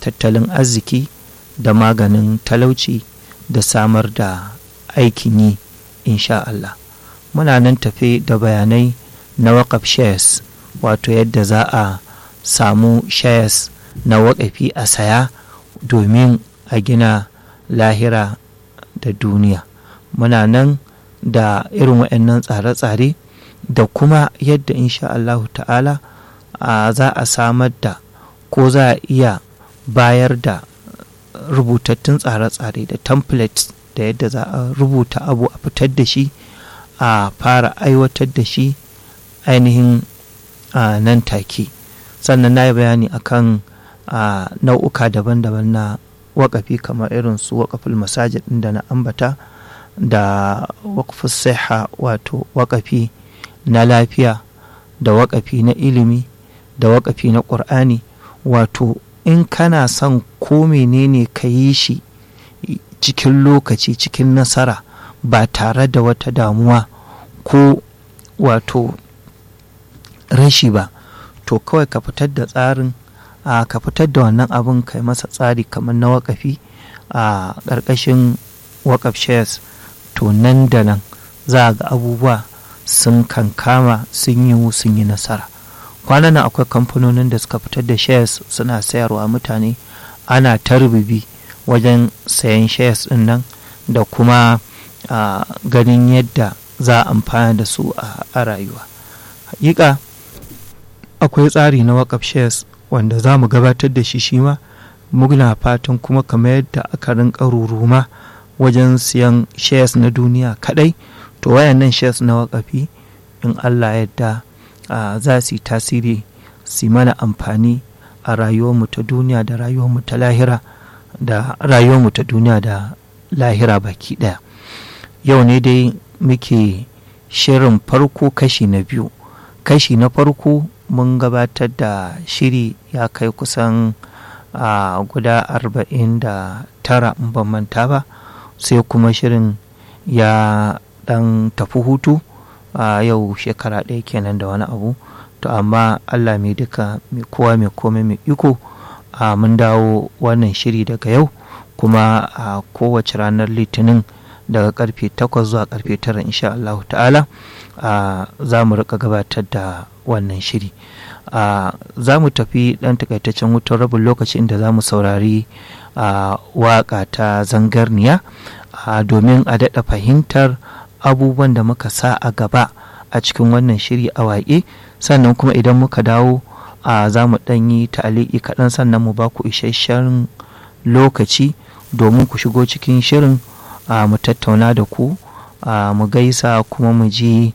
tattalin arziki da maganin talauci da samar da aikin yi insha Allah muna nan tafe da bayanai na wakaf shares wato yadda za a samu shares na wakafi a saya domin a gina lahira da duniya muna nan da irin waɗannan tsare-tsare da kuma yadda insha Allahu ta'ala za a samar da ko za a iya bayar da rubutattun tsare-tsare da templates da yadda za a rubuta abu a fitar da shi a fara aiwatar da shi ainihin nan take sannan na yi bayani akan nau'uka daban-daban na wakafi kamar irin su wakafin masajid ɗin da na ambata da wakafin siha wato wakafi na lafiya da wakafi na ilimi da wakafi na ƙur'ani wato in kana son ko menene ka yi shi cikin lokaci cikin nasara ba tare da wata damuwa ko wato rashi ba to kawai ka fitar da tsarin a ka fitar da wannan abin kai masa tsari kamar na wakafi a ƙarƙashin wakaf shares to nan da nan za a ga abubuwa sun kankama sun yi sun yi nasara kwanan nan akwai kamfanonin da suka fitar da shares suna sayarwa mutane ana ta rububi wajen sayan shares din nan da kuma ganin yadda za a amfana da su a rayuwa hakika akwai tsari na wakaf shares wanda za mu gabatar da shi shi ma muna fatan kuma kamar yadda aka rinka ruruma wajen siyan shares na duniya kadai to wayannan shares na wakafi in allah yadda za su yi tasiri su mana amfani a rayuwarmu ta duniya da rayuwarmu ta lahira da rayuwarmu ta duniya da lahira baki daya yau ne dai muke shirin farko kashi na biyu kashi na farko mun gabatar da shiri ya kai kusan a guda arba'in da tara in ban manta ba sai kuma shirin ya dan tafi hutu a yau shekara ɗaya kenan da wani abu to amma allah mai duka mai kowa mai komai mai iko a mun dawo wannan shiri daga yau kuma a kowace ranar litinin daga karfe 8 zuwa karfe 9 insha Allah ta'ala za mu rika gabatar da wannan shiri za mu tafi dan takaitaccen wutar rabin lokaci inda za mu saurari waka ta zangarniya domin a daɗa fahimtar abubuwan da muka sa a gaba a cikin wannan shiri a waƙe sannan kuma idan muka dawo za mu ɗan yi ta'aliki kaɗan sannan mu ba ku isasshen lokaci domin ku shigo cikin shirin mu tattauna da ku mu gaisa kuma mu ji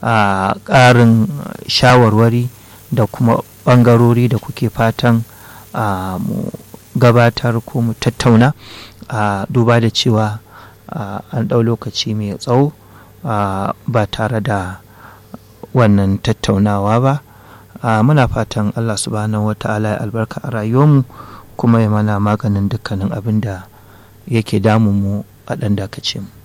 ƙarin shawarwari da kuma ɓangarori da kuke fatan mu gabatar ko mu tattauna duba da cewa an ɗau lokaci mai tsawo ba tare da wannan tattaunawa ba muna fatan allah subhanahu wata'ala ya albarka a rayuwarmu kuma ya mana maganin dukkanin abin da yake damun mu a ɗan dakace mu